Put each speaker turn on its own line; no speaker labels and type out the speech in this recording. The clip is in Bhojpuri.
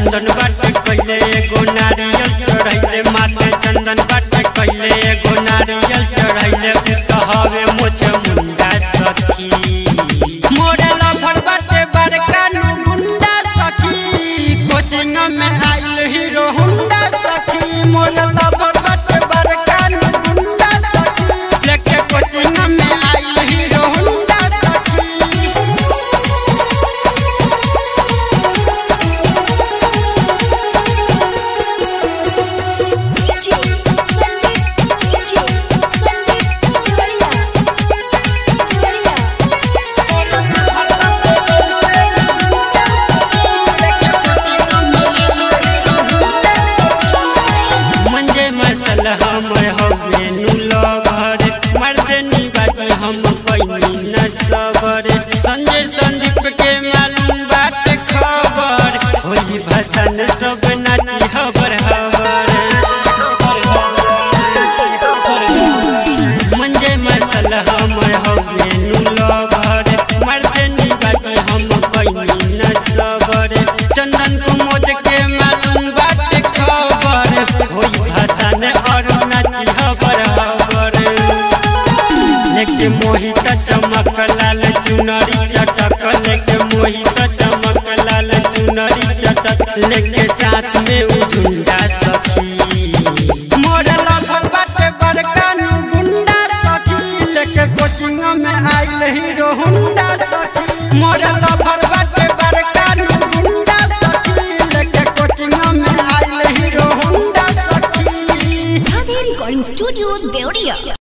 चंदन बाटे कइले एगो नारियल चढ़ैले माथे चंदन बाटे कइले एगो नारियल चढ़ैले उ कहवे मोछ मुंडा सखी मोरे लफर बाटे बड़का नु गुंडा सखी कोचिंग में आइल हीरो हुंडा सखी मोरे लफर बाटे बड़का नु गुंडा सखी लेके कोचिंग में आइल हीरो हुंडा सखी
DJ Sandeep DJ Sandeep Gloria Gloria
मंजे मसल हम हवे नुलो घर मर्दनी बाजी हम कोई न सबर संजय संदीप के मालूम बात खबर होली भसन सब नाची हबर हबर मंजे मसल हम हवे नुलो घर मर्दनी बाजी हम कोई न सबर चंदन कुमोद के मालूम बात खबर होई भसन और नाची हबर हबर लेके मोहित चमक लाल चुनरी चटक लेके मोहित चमक लाल चुनरी चटक लेके साथ में उ झुंडा सखी मोर लफर बाटे बड़का नु गुंडा सखी लेके कोचिंग में आइल हीरो हुंडा सखी मोर लफर बाटे बड़का नु गुंडा सखी लेके कोचिंग में आइल हीरो हुंडा सखी
Radhe Recording Studio Deoria